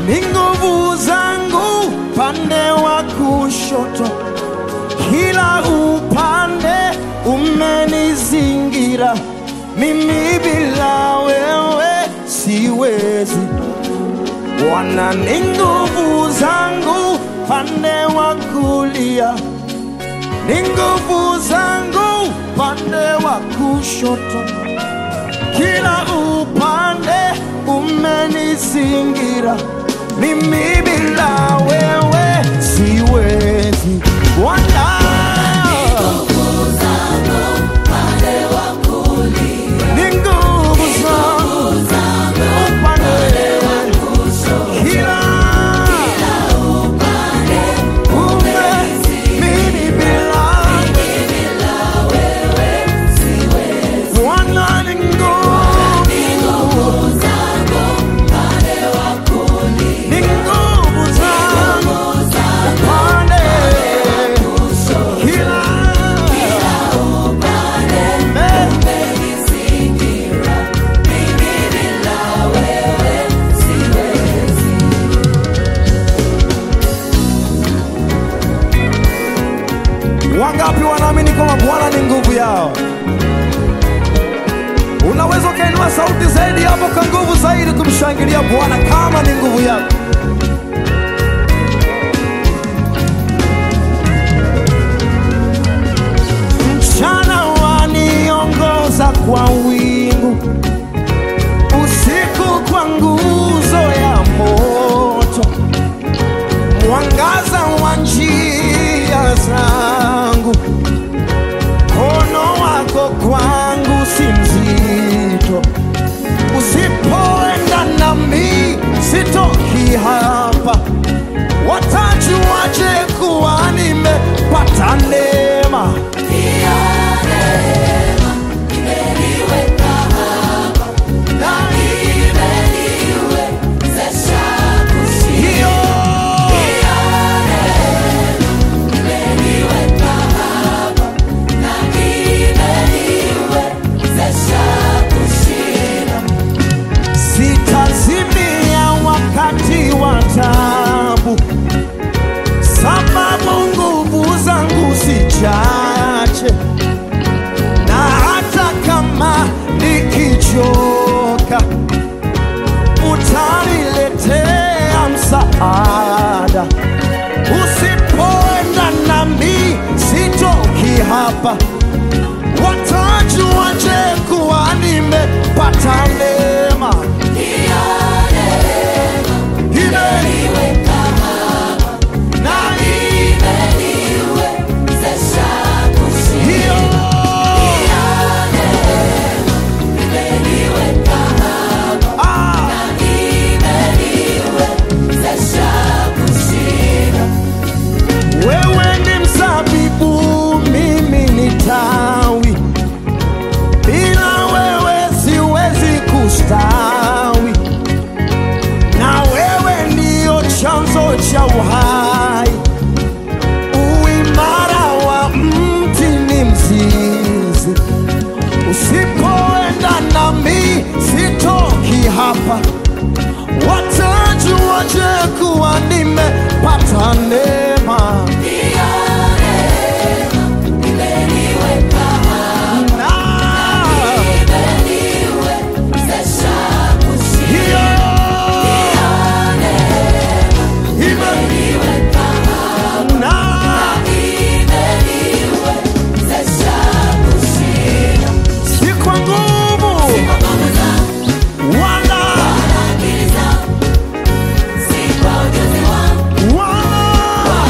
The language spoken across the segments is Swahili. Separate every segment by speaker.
Speaker 1: ni nguvu zangu pande wa kushoto, kila upande umenizingira, mimi bila wewe siwezi. Bwana ni nguvu zangu pande wa kulia, ni nguvu zangu pande wa kushoto, kila upande umenizingira, mimi bila wewe siwezi. Bwana ni nguvu zangu upande kila ume mimi bila Bwana ni nguvu ni nguvu zangu upande kila ume Wangapi wanaamini kwamba Bwana ni nguvu yao? Unaweza ukainua sauti zaidi hapo kwa nguvu zaidi kumshangilia Bwana kama ni nguvu yako. Mchana waniongoza kwa wingu, usiku kwa nguzo ya moto mwangaza wa njia zangu, mkono wako kwangu si mzito. Usipoenda nami sitoki hapa, watajuaje kuwa nimepata neema? Hiyo sitazimia wakati wa tabu, sababu nguvu zangu si chache, na hata kama nikichoka, utaniletea msaada. Usipoenda nami sitoki hapa, watajuaje kuwa nimepata neema? Imeniweka na hiyo ah, wewe ni mzabibu, mimi ni tawi, bila wewe siwezi kustawi, na wewe ndiyo chanzo cha uhai. Uimara wa mti ni mzizi, usipoenda nami sitoki hapa, watajuaje kuwa nimepata neema? Na hiyo ime- na si kwa nguvu wala wala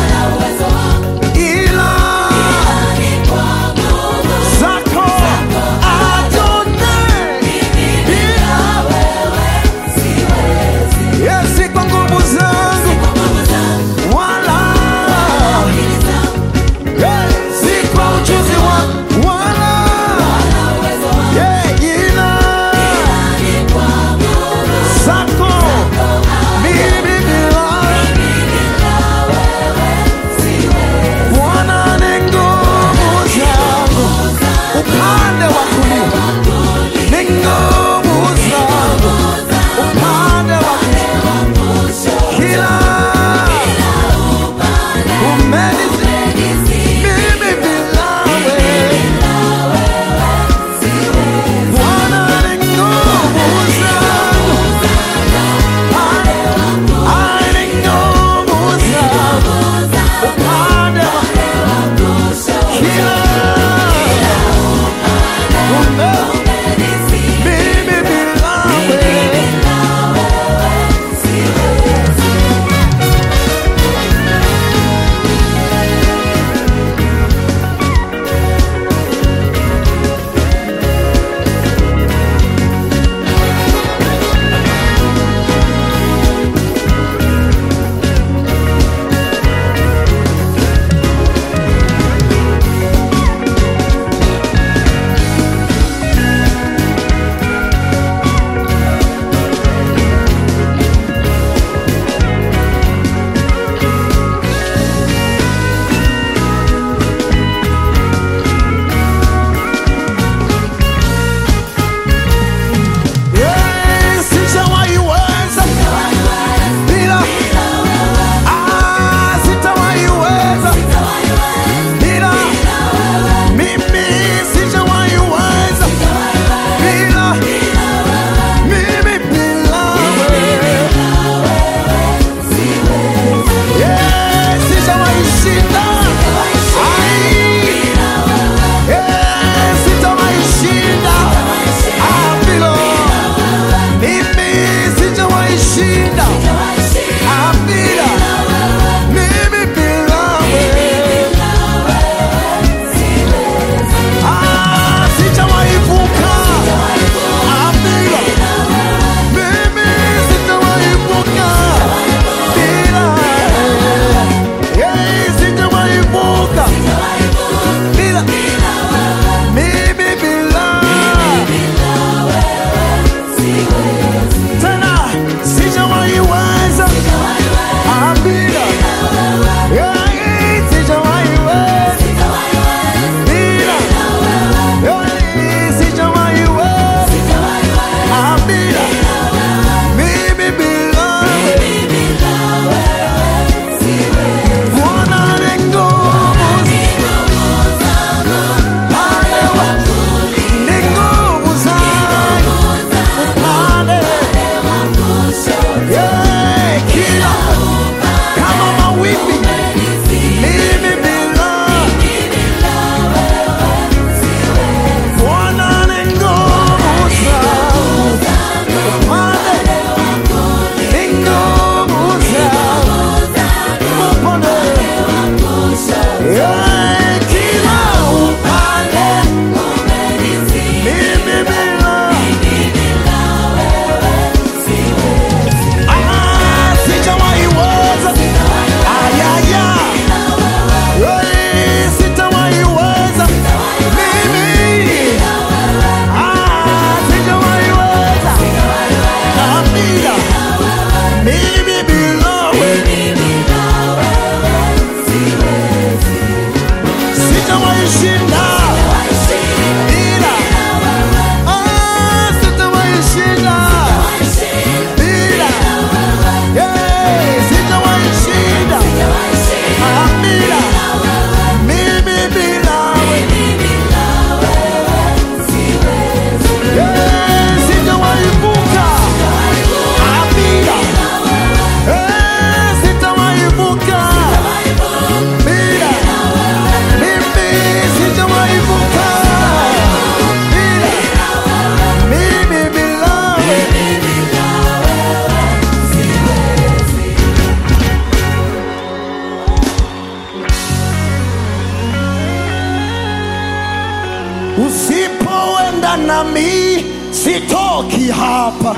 Speaker 1: nami sitoki hapa.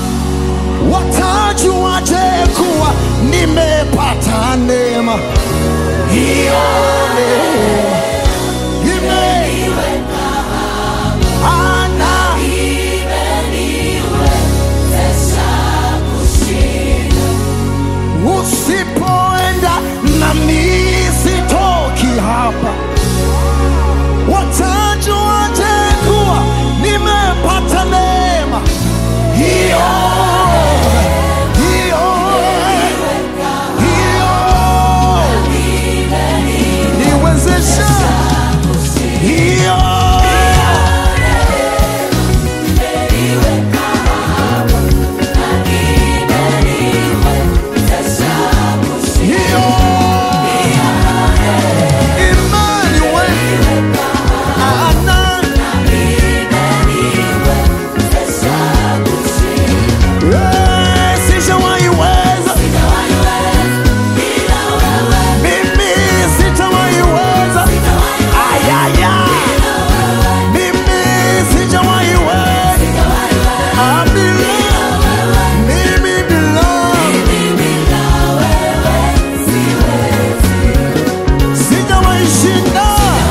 Speaker 1: Watajuaje kuwa nimepata neema? Hiyo neema imeniweka ana usipoenda nami sitoki hapa. Watajuaje kuwa nimepata neema hiyo hiyo hiyo niwezesha hiyo hiyo Emmanuel ana Eh, sijawahi weza mimi sitawahi weza ayaya mimi sijawahi weza Ah, bila mimi bila sijawahi shinda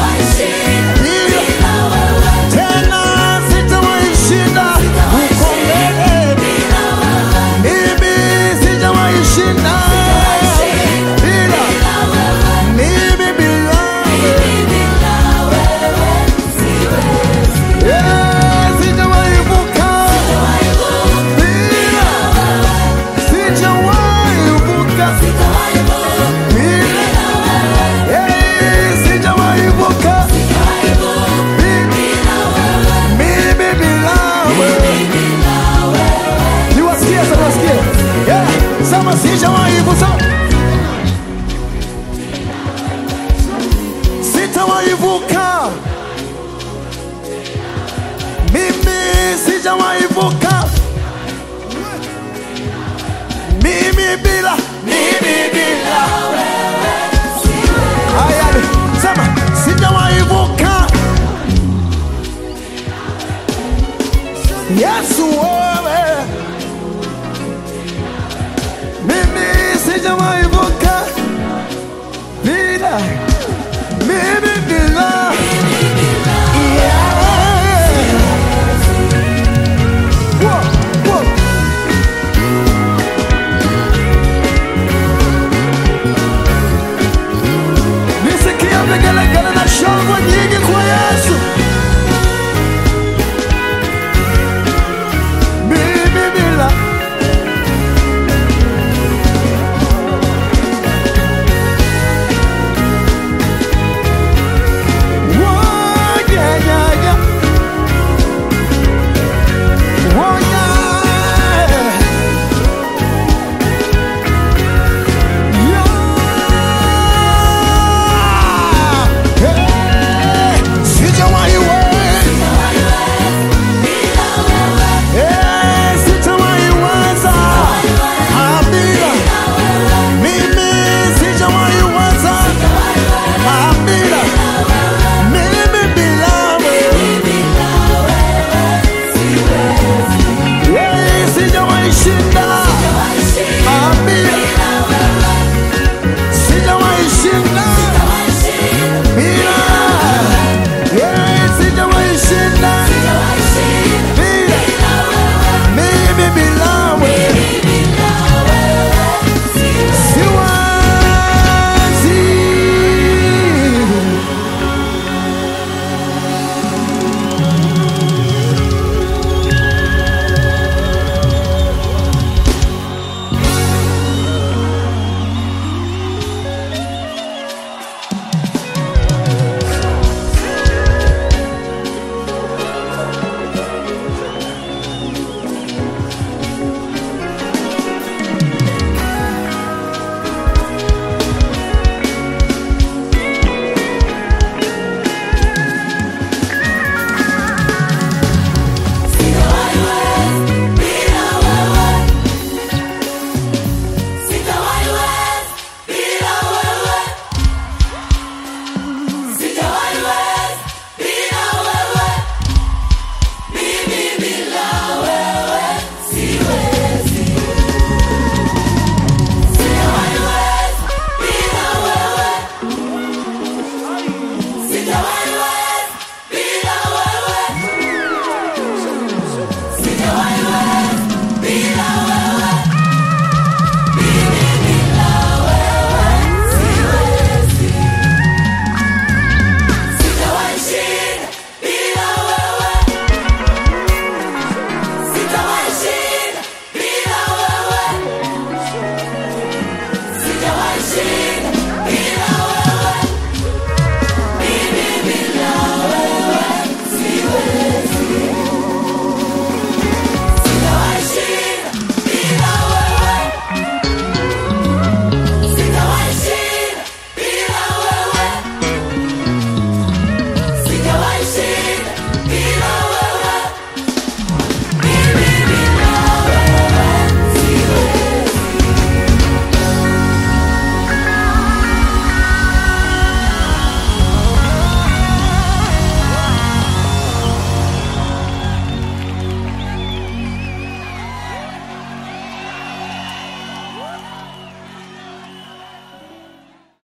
Speaker 1: bila tena sitawahi shinda uko mbele mimi sijawahi shinda bila mimi bila Eh, sijawahi vuka bila sijawahi vuka bila Eh, sijawahi vuka mimi bila wewe niwasikie sasa niwasikie yeah. sema sijawahi vuka sitawahi vuka mimi sijawahi vuka mimi bila mimi bila haya sema sijawahi vuka Yesu wewe